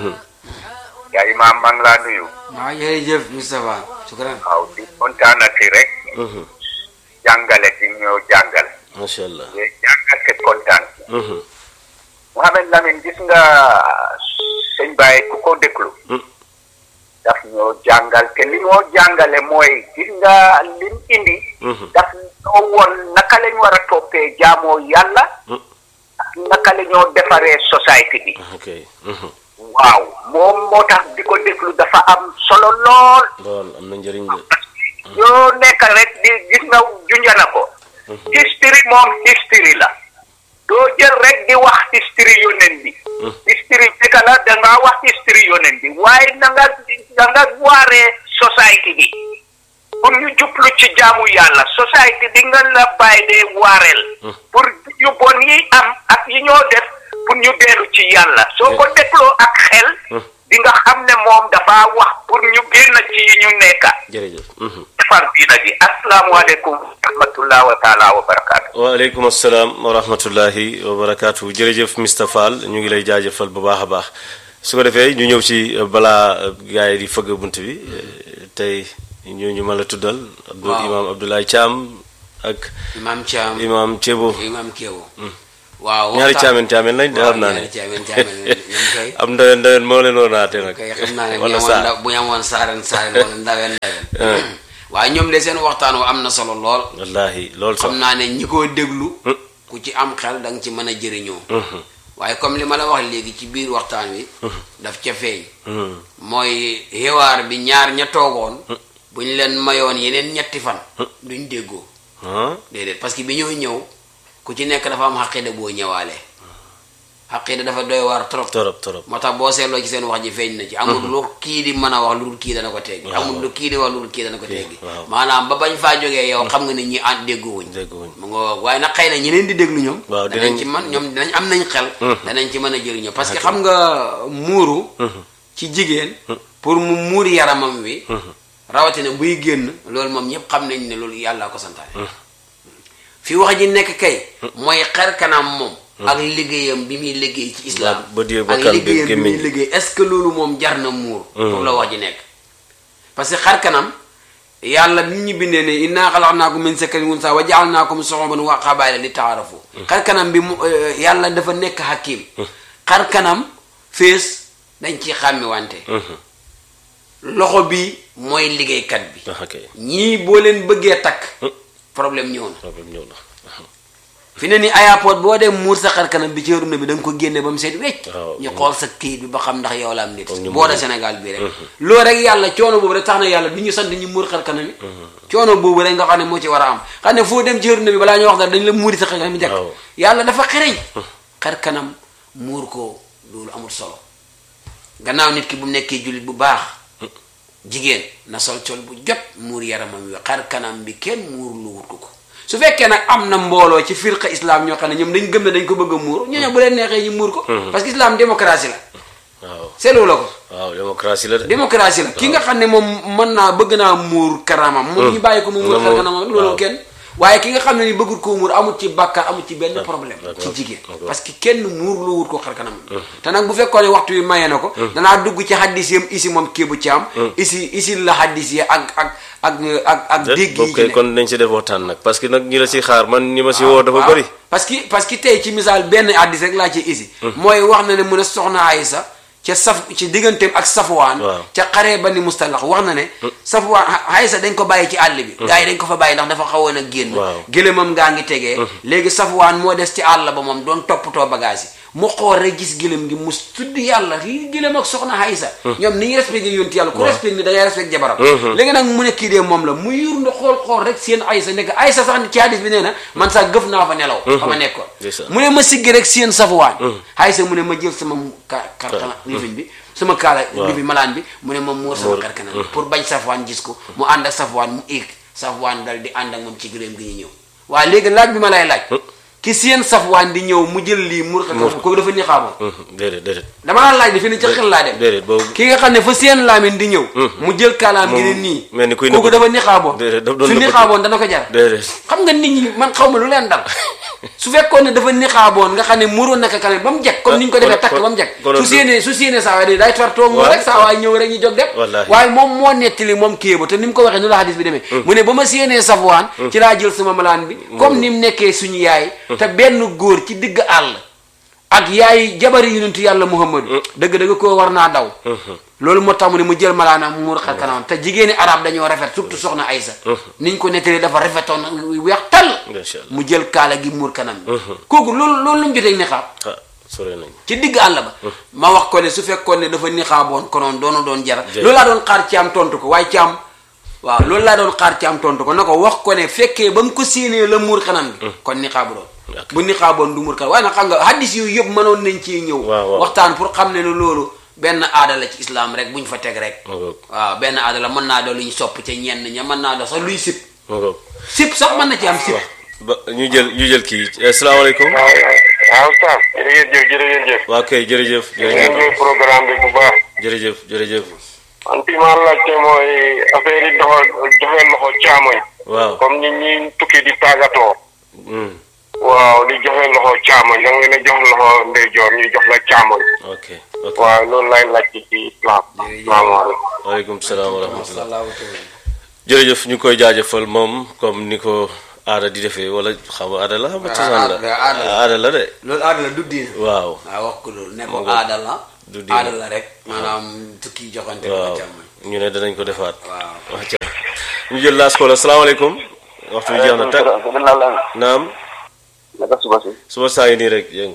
yaa imaam maa ngi laa nuyu. waaw jërëjëf Moustapha shukran waaw di kontaanati rek. jàngale di ñëw jàngal. macha allah. di jàngal te kontaan. Mouhamed Lamine gis nga sëñ Baye ku ko déglu. daf ñoo jàngal te li ñoo jàngale mooy gis nga lim indi. daf ñoo woon naka lañ war a toppee jaamoo yàlla. ak naka la ñoo defaree société bi. ok. waaw moom moo tax di ko déglu dafa am solo lool. lool am na njëriñ de. yoo nekk rek di gis nga junjana ko. history moom history la. doo jël rek di wax history yonent bi. history fekk la da ngaa wax history yonent bi waaye na nga da nga waaree société bi. pour ñu jublu ci jaamu yàlla société bi nga la bàyyi dee waareel. pour yu bon yi am ak yi ñoo def pour ñu dellu ci yàlla soo ko dégloo ak xel. di nga xam ne moom dafa wax pour ñu génn ci yi ñu nekka jërëjëf. defar diina ji asalaamualeykum wa rahmatullah wa taala wa barakaatu. waaleykum asalaam wa rahmatullahi wa barakaatu jërëjëf Mr Fall ñu ngi lay jaajëfal bu baax a baax su ko defee ñu ñëw ci balaa gars yi di fëgg bunt bi tey ñu ñu ma la tuddal. Abdou waaw imaam Abdoulaye Thiam ak. imam Thiam imaam Thiebo. imam Kéwo waaw ñaari waxtaan- caamen caamen lañ de waaw, xam naa ne ñaari caamen caamen ñoom kay am ndawen ndawen moo leen woon naate nag kay xam naa ne bu ñu wala amoon saa ndaw- bu ñu amoon saaren saaren wala ndaween ndaween waaye ñoom de seen waxtaan wa am na solo lool wallahi loolu sax xam naa ne ñi ko déglu ku ci am xel da nga ci mën a jëriñoo waaye comme li ma la wax léegi ci biir waxtaan wi daf ca feeñ mooy xiwaar bi ñaar ña toogoon bu ñu leen mayoon yeneen ñetti fan duñ déggoo ah déedéet parce que bi ñoo ñëw ku ci nekk dafa am xaqida boo ñëwaale xaqida dafa doy waar trop torop torop moo tax boo seetloo ci seen wax ji feeñ na ci amul lu kii di mën a wax lu dul kii dana ko teggi Waaw. amul lu kii di wax lu dul kii dana ko teggi waaw. maanaam ba bañ faa jógee yow xam nga ni ñi ànd déggoowuñ dégguwuñ mu nga waaye nag xëy na ñi leen di déglu ñoom Waaw, danañ dinañ- ci man ñoom dinañ am nañ xel danañ ci mën a jëriñoo parce que xam nga muuru ci jigéen pour mu muur yaramam wi rawatina buy génn loolu moom ñëpp xam nañ ne loolu yàllaa ko santaane fi wax ji nekk kay mooy xar kanam moom ak liggéeyam bi muy liggéey ci islam Waaw, bët yi, ak bakkan bi, liggéeyam bi muy gémmiñ. liggéey est-ce que loolu moom jar na muur pour la wax ji nekk parce que xar kanam yàlla bi ñu bindee ne inna xalaqnaakum min zakarin wa unsaa wa jaalnaakum shuuban wa qabaa'ila li taarafu xar kanam bi mu euh, yàlla dafa nekk hakim xar kanam fees dañ ciy xàmmi wante loxo bi mooy liggéeykat bi ah ok ñii boo leen bëggee takk problème ñëw na problème ñëw na fi ne ni ayapoot boo dem muur sa xar kanam bi ci runa bi da nga ko génne ba mu seet wecc waaw. ñu xool sa kayit bi ba xam ndax yow la am nit Comme ñu boo da muur. Sénégal bii rek loolu rek yàlla coono boobu rek tax na yàlla du ñu sant ñu muur xar kanam yi coono boobu rek nga xam ne moo ci war a am xam ne foo dem ci runa bi balaa ñu wax dara dañ la muuri sa xar kanam yi jekk Waaw. yàlla dafa xereñ xar kanam muur ko loolu amul solo gannaaw nit ki bu nekkee jullit bu baax jigéen na sol col bu jot muur yaramam wi xar kanam bi kenn muur lu wut ko ko su fekkee nag am na mbooloo ci firqa islam ñoo xam ne ñoom dañ gëm ne dañ ko bëgg a muur ñooñu bu leen neexee ñu muur ko parce que islam démocratie la waaw seetlu la ko waaw démocratie la de démocratie la ki nga xam ne moom mën naa bëgg naa muur karamam moom ñu bàyyi ko mu muur Na xar muur, kanamam loolu waaw. kenn waaye ki nga xam ne ni bëggul koo muur amul ci bàkkaar amul ci benn problème d'accord, ci jigéen d'accord. parce que kenn muur lu wut ko xar kanam te nag bu fekkoon ne waxtu wi maye na ko danaa dugg ci xaddis yam isi moom kii bu caam isi isi la xaddis yi ak ak ak ak ak déet dégg yi boobu ci kay nekk. kon nañ si def waxtaan nag parce que nag ñi la si xaar man ñi ma si woo dafa waaw bëri parce que parce que tey ci misaal benn addis rek laa ci isi mooy wax na ne mu ne soxna Aysa ca saf ci digganteem ak safwaan Waaw. ca xaree ba ni mustalax wax na ne safwaan Aysa dañ ko bàyyi ci àll bi gars yi dañ ko fa bàyyi ndax dafa xawoon a génn Waaw. gëlëmam ngaa ngi tegee léegi safwaan moo des ci àll ba moom doon toppatoo bagage yi mu xool rek gis gëlëm gi mu tudd yàlla lii gëlëm ak soxna Aysa ñoom ni ñu respecté yonti yàlla ku respecté ni da ngay respecté jabaram léegi nag mu ne kii dee moom la mu yur nda xool xool rek seen Aysa nekk Aysa sax ci hadis bi nee na man sax gëf naa fa nelaw fa ma nekkoon Ndeysaan. mu ne ma siggi rek seen safwaan Aysa mu ne ma jël sama ka karkana lifin bi sama kaala lifi malaan bi mu ne ma muur sama Muur. karkana bi pour bañ safwaan gis ko mu ànd ak safwaan mu éeg safwaan dal di ànd ak moom ci gëléem gi ñu ñëw waaye léegi laaj bi ma lay laaj ki seen safwaan di ñëw mu jël lii muur karkana kooku dafa ni xaamoon déedéet déedéet dama la laaj di fi ne ci xel laa dem déedéet boobu ki nga xam ne fa seen laamin di ñëw mu jël kaalaam gi ne Moom nii mel ni kuy kooku nëbbatu. dafa nixaaboon Déedéet, daf doon su nëbbatu. nixaaboon dana ko jar déedéet xam nga nit ñi man xaw ma lu leen dal su fekkoon ne dafa nixaaboon nga xam ne muroon naka kanam ba mu jag comme ni ñu ko defee kon- takk kon- ba mu jag konoon su du- séenee su séenee saa waay day day tar toog mu Waaw. rek saa waay ñëw rek ñu jóg dem Wallaahi. waaye moom moo nettali moom kii ba te ni mu ko waxee nu la hadis bi demee mu ne ba ma séenee safwaan ci laa jël sama malaan bi comme ni mu nekkee suñu yaay te benn góor ci digg àll ak yaay jabari yonentu yàlla muhammadu dëgg dëgg koo war naa daw loolu moo tax mu ne mu jël malaanaam mu muur xar kanamam te jigéeni arab dañoo rafet surtout soxna Aysa niñ ko nettalee dafa rafetoon weex tàll Masha Allah. mu jël kaala gi muur kanam bi kooku loolu loolu lu mu jotee nixaab ah sore nañ ci digg àll ba ma wax ko ne su fekkoon ne dafa nixaaboon konoon doona doon jara Jërëjëf. loolu laa doon xaar ci am tontu ko waaye ci am waaw loolu laa doon xaar ci am tontu ko na ko wax ko ne fekkee ba mu ko séenee la muur kanam bi kon nixaabu doon D'accord. bu nixaaboon du muur kanam waaye nag xam nga hadis yooyu yëpp mënoon nañ ci ñëw Waaw, waaw. waxtaan pour xam ne ne loolu benn aada la ci islam rek bu ñu fa teg rek ma ngoog waaw benn aada la mën naa doon lu ñu sopp ca ñenn ña mën naa doon sax luy sip ma ngoog sip sax mën na ci am sip ba ñu jël ñu jël kii asalaamaaleykum waaw waaw Oustaz jërëjëf jërëjëf waa kay jërëjëf ñu jërëjëf ngi programme bi bu baax jërëjëf jërëjëf man fi ma laajte mooy affaire yi doxal joxe loxo caamoñ waaw comme nit ñi tukki di tàggatoo Hmm, waaw di joxe loxo caamoñ da nga leen a jox loxo ndeyjoor ñu jox la caamoñ ok ok waaw loolu lay laajte ci islam salaamaaleykum waaleykum salaam wa rahmatullah jërëjëf ñu koy jaajëfal moom comme ni ko aada di defee wala xam nga aada la xam nga Ah, cosaan la aada- aada la. aada la de loolu aada la du diine waaw waaw wax ko loolu ne ko Mu ngoog. aada la Du diine. aada la rek maanaam tukki joxante waaw ko càmmoñ ñu ne danañ ko defaat waaw wax ca ñu jël laas ko la salaamaaleykum waxtu bi jeex na tag naam naka suba si. suba saa ngi nii rek yëng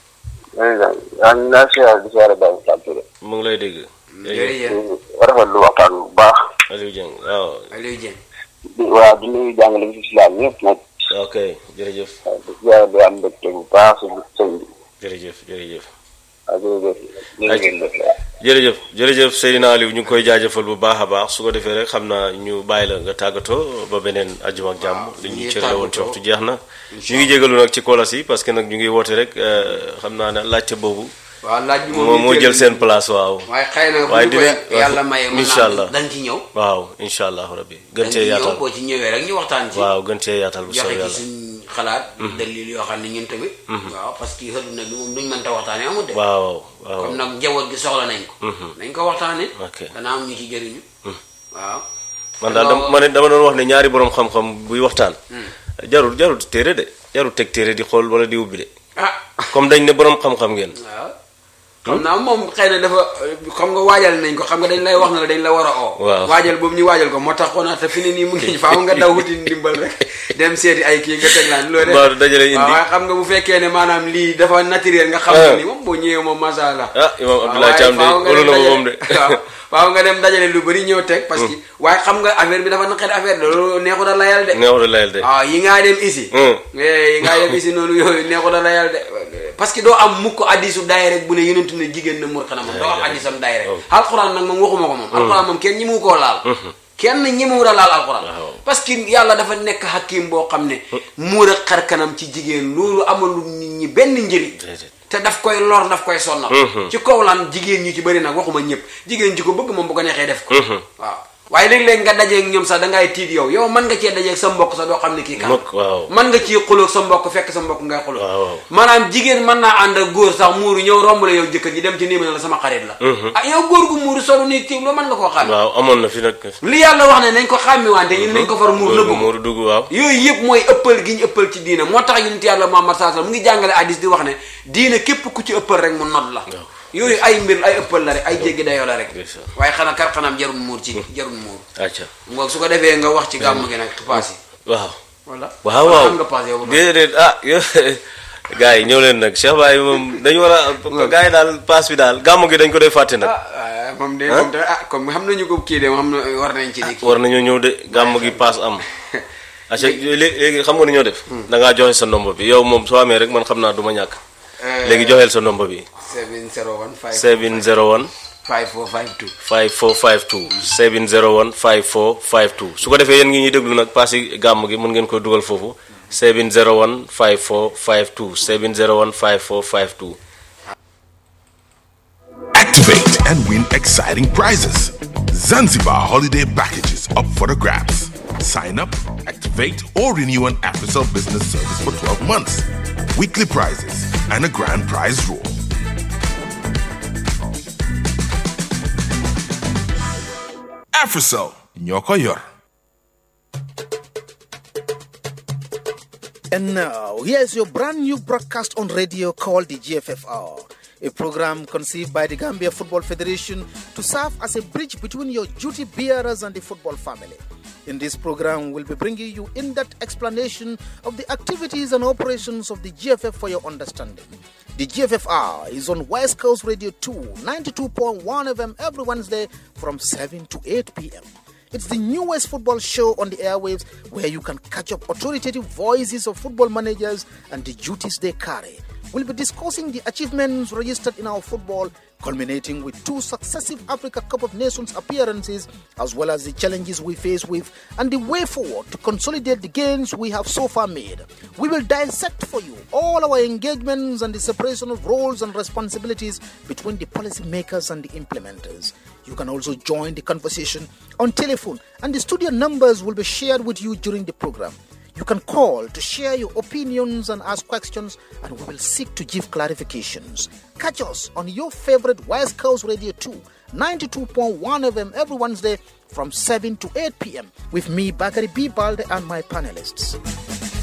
yaa ngi naa siyaare di siyaare Baye Fall Touré. mu ngi lay dégg jërëjëf rafetlu waxtaan bu baax. Aliou Dieng waaw Aliou Dieng di waa di nuyu jàngale bi si islam ñëpp nag. ok jërëjëf waaw di siyaare di am mbégte bu baax si sëñ bi. jërëjëf jërëjëf waaw jërëjëf. jërëjëf. jërëjëf jërëjëf Seydina Aliou ñu ngi koy jaajëfal bu baax a baax su ko defee rek xam naa ñu bàyyi la nga tàggatoo ba beneen ajjuma ak jàmm li ñu ñu ngi cërale woon ci tàggatoo. waxtu jeex na ñu ngi jégalu nag ci kolas yi parce que nag ñu ngi woote rek euh, xam naa ne laajte boobu waaw laaj bi moo moo jël seen place waaw waaye xëy na bu waaye ñu ko dina- yàlla maye mën incha allah. naa dañ ci ñëw waaw incha allah rabbi gën dañ ci cee ñëw yaatal boo ci ñëwee rek ñu waxtaan ci waaw gën cee yaatal bu joxe soobee ci yàlla suñ xalaat dalil yoo xam ne ñun tamit waaw parce que xëduna bi moom duñ mënta waxtaane amul de waaw waaw comme nag njaboot gi soxla nañ ko nañ ko waxtaane ok dana am ñu ci jëriñu waaw man daal dama ma ne dama doon wax ne ñaari borom xam-xam buy waxtaan jarul jarul téere de jarul teg téere di xool wala di ubbi de ah comme dañ ne borom xam-xam ngeen waaw xam naa moom xëy na dafa xam nga waajal nañ ko xam nga dañ lay wax na la dañ la war a oo Waaw. waajal boobu ñu waajal ko moo tax xonaa te fi ne nii mu ngi faaw nga daw wuti ndimbal rek dem seeti ay kii nga teg laan loolu Mbaa dajale indi. waaw waaye xam nga bu fekkee ne maanaam lii dafa naturel nga xam Ah. ne ni moom boo ñëwee moom masha Allah ah imam waaw, Abdoulaye waaye Thiam de faaw nga olu dem na ko dajale- moom de waaw faaw nga dem dajale lu bëri ñëw teg parce que waaye xam nga affaire bi dafa naqari affaire de loolu neexu da layal de neexu da layal de waaw yi ngaa dem isi Hmm. eh, yi ngaa dem isi noonu yooyu neexu da layal de parce que doo am mukk addisu daay rek bu ne yonentu ne jigéen na mur xanamam doo am addisam daay rek alxuraan nag moom waxuma ko moom alxuraan moom kenn ñi mu koo laal kenn ñi mu da laal alxuraan parce que yàlla dafa nekk hakim boo xam ne muur ak xar kanam ci jigéen loolu amalu nit ñi benn njëriñ Déedéet. te daf koy lor daf koy sonnal ci kaw lan jigéen ñi ci bëri nag waxuma ñëpp jigéen ji ko bëgg moom bu ko neexee def ko waaw waaye léeg-léeg nga dajeeg ñoom sax da ngay tiit yow yow mën nga cee dajeeg sa mbokk sax doo xam ne kii kan Mbokk, waaw. mën nga ciy xulóog sa mbokk fekk sa mbokk ngay xulóog Waaw, waaw. maanaam jigéen mën naa ànd ak góor sax muuru ñëw romb la yow jëkkër ji dem ci nii ma ne la sama xarit la ah yow góor gu muuru solu nii tiim loo mën nga koo xam waaw amoon na fi nag li yàlla wax ne nañ ko xàmmi wante ñu ne nañ ko far muur nëbbu ko muuru dugg waaw yooyu yëpp mooy ëppal gi ñu ëppal ci diina moo tax yonent yàlla Muhammad sallallahu alayhi wasallam mu ngi jàngale hadis di wax ne diina képp ku ci ëppal rek mu nodd la yooyu ay mbir ay ëppal la rek ay jéggi dayoo la rek Ndeysaan. waaye xanaa kar xanaam jarul muur ci jarul muur acca ngoog su ko defee nga wax ci gàmm gi nag paas yi waaw wala waaw wala waaw xam nga paas yow ba déedéet ah yo gars yi ñëw leen nag Cheikh Baye moom dañu war a gars yi daal paas bi daal gàmmu gi dañ ko dee fàtte nag ah ah, moom de moom de ah comme xam nañu ko kii de moom xam na war nañ ci di kii war nañoo ñëw de gàmmu gi paas am acca léegi léegi xam nga ni ñoo def da ngaa joxe sa ndombo bi yow moom soo amee rek man xam naa du ma ñàkk léegi joxeel sa ndombo bi 701 701 5452 5452 701 5452 su ko defee yéen ngi ñuy déglu nag paas yi gàmm gi mën ngeen ko dugal foofu 701 5452 701 5452 Activate and win exciting prizes. Zanzibar holiday packages up for the grabs. Sign up, activate, or renew an AfriCell business service for 12 months. Weekly prizes and a grand prize draw. AfriCell, Nyoko Yor. And now, here's your brand new broadcast on radio called the GFFR, a program conceived by the Gambia Football Federation to serve as a bridge between your duty bearers and the football family. In this program, we'll be bringing you in depth explanation of the activities and operations of the GFF for your understanding. The GFFR is on West Coast Radio 2, 92.1 FM every Wednesday from 7 to 8 p.m. It's the newest football show on the airwaves where you can catch up authoritative voices of football managers and the duties they carry. We'll be discussing the achievements registered in our football, culminating with two successive Africa Cup of Nations appearances, as well as the challenges we face with and the way forward to consolidate the gains we have so far made. We will dissect for you all our engagements and the separation of roles and responsibilities between the policymakers and the implementers. You can also join the conversation on telephone, and the studio numbers will be shared with you during the program. You can call to share your opinions and ask questions, and we will seek to give clarifications. Catch us on your favorite West Coast Radio 2, 92.1 FM every Wednesday from 7 to 8 p.m. with me, Bakari B. Balde, and my panelists.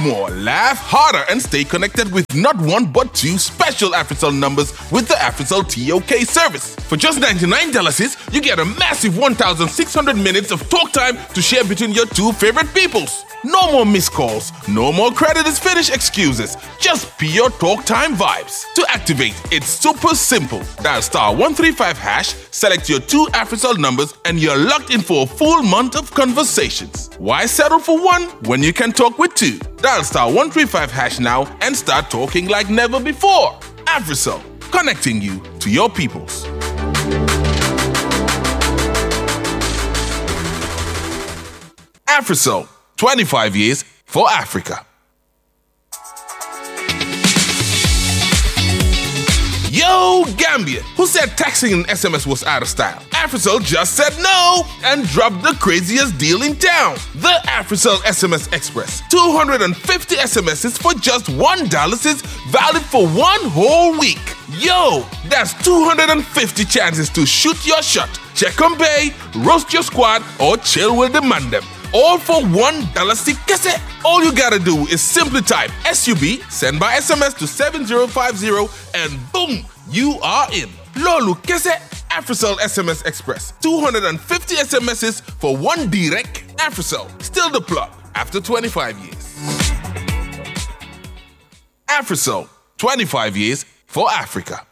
more, laugh harder, and stay connected with not one but two special AfriCell numbers with the AfriCell TOK service. For just $99, you get a massive 1,600 minutes of talk time to share between your two favorite peoples. No more missed calls, no more credit is finished excuses, just pure talk time vibes. To activate, it's super simple. Dial star 135 hash, select your two AfriCell numbers, and you're locked in for a full month of conversations. Why settle for one when you can talk with two? Dial star 135 hash now and start talking like never before. AfriCell, connecting you to your peoples. AfriCell, 25 years for Africa. Yo, Gambia, who said texting an SMS was out of style? AfriCell just said no and dropped the craziest deal in town. The AfriCell SMS Express. 250 SMSs for just $1 is valid for one whole week. Yo, that's 250 chances to shoot your shot, check on bay, roast your squad, or chill with the mandem all for one dollar cassette. All you gotta do is simply type SUB, send by SMS to 7050, and boom, you are in. Lolu kese AfriCell SMS Express. 250 SMSs for one direct AfriCell. Still the plug after 25 years. AfriCell, 25 years for Africa.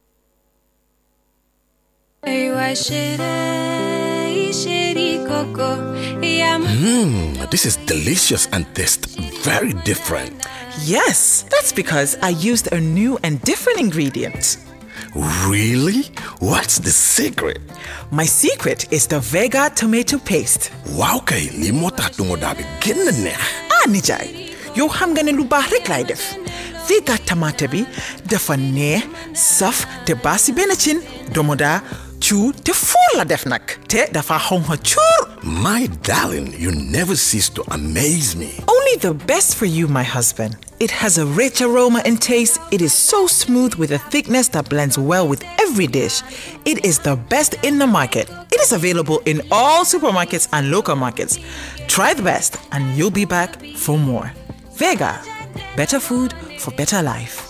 Mmm, this is delicious and tastes very different. Yes, that's because I used a new and different ingredient. Really? What's the secret? My secret is the Vega tomato paste. Wow kay, li moo tax tungo daa bi gën a neex. Ah, nijaay, yow xam nga ne lu baax rek laay def. Vega tomate bi dafa neex, saf te baasi benn cin, domoda cu te fuur la def nag te dafa xonxa cuur. My darling, you never cease to amaze me. Only the best for you, my husband. It has a rich aroma and taste. It is so smooth with a thickness that blends well with every dish. It is the best in the market. It is available in all supermarkets and local markets. Try the best, and you'll be back for more. Vega, better food for better life.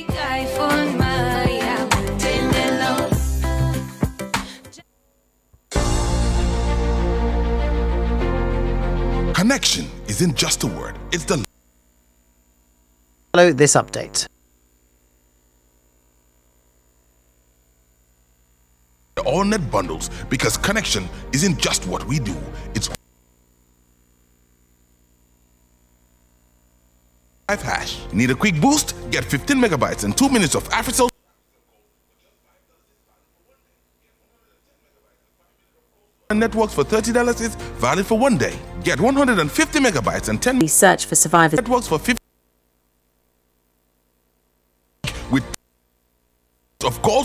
Connection isn't just a word, it's the Follow this update. all net bundles because connection isn't just what we do, it's five hash. Need a quick boost? Get 15 megabytes and 2 minutes of AfriCell networks for $30 is valid for one day. Get 150 megabytes and 10 Search for survivors. networks for 50 with of calls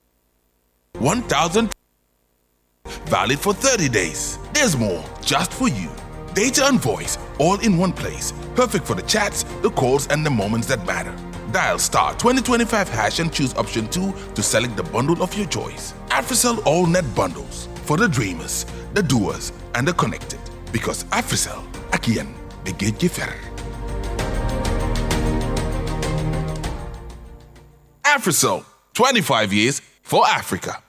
1000 valid for 30 days. There's more just for you. Data and voice all in one place. Perfect for the chats, the calls, and the moments that matter. Dial star 2025 hash and choose option 2 to select the bundle of your choice. AfriCell All Net Bundles for the dreamers, the doers, and the connected. Because AfriCell, Akian, the gatekeeper. AfriCell, 25 years for Africa.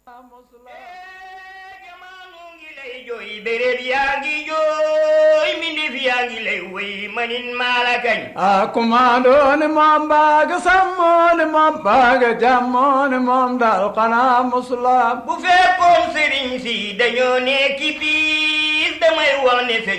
béréb yaa ngi jooy mbindéef yaa ngi lay woy manin maa la kañ a kumaandooni moom baaga sammooni moom baaga jammooni moom daal xanaa musulaam bu fekkoon sëriñ si dañoo nekki biir damay wax ne